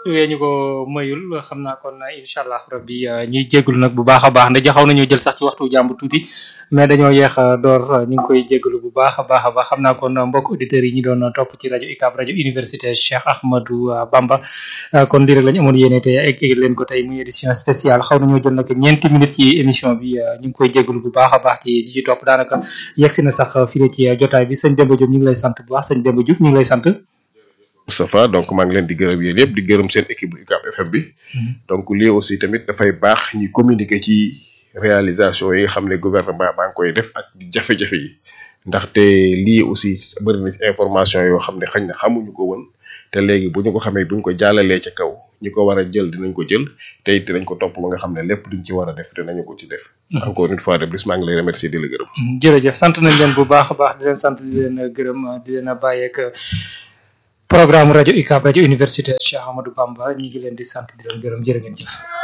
wee ñu ko mayul xam naa kon incha allah rabbi ñuy jégalu nag bu baax a baax ndax xaw nañoo jël sax ci waxtu jàmb tuuti mais dañoo yeex a door ñu ngi koy jégalu bu baax a baax a baax xam naa kon mbokk auditeurs yi ñu doon topp ci rajo UCAB rajo université Cheikh Ahmadou Bamba kon lii rek lañ amoon yéene tey egg leen ko tey muy édition spéciale xaw nañoo jël nag ñeenti minutes ci émission bi ñu ngi koy jégalu bu baax a baax ci ñi ci topp daanaka yegg si na sax fii ci jotaay bi sëñ Demba Diop ñu ngi lay sant bu baax sëñ Demba Diouf ñu ngi lay sant. Moustapha donc maa ngi leen di gërëm yéen yëpp di gërëm seen équipe bu UCAB FM bi donc lii aussi tamit dafay baax ñi communiquer ci réalisation yi nga xam ne gouvernement baa ngi koy def ak jafe-jafe yi ndaxte lii aussi bëri na ci information yoo xam ne xañ na xamuñu ko woon te léegi bu ñu ko xamee bu ñu ko jàllalee ca kaw ñi ko war a jël dinañ ko jël te it dinañ ko topp ba nga xam ne lépp luñ ci war a def dinañu ko ci def encore une fois de plus maa ngi lay remercier di la gërëm jërëjëf sant nañ leen bu baax a baax di leen sant di leen gërëm di leen bàyyeek programme rajo UCAB rajo université Cheikh Amadou Bamba ñi ngi leen di sant di leen gërëm jërë ngeen jëf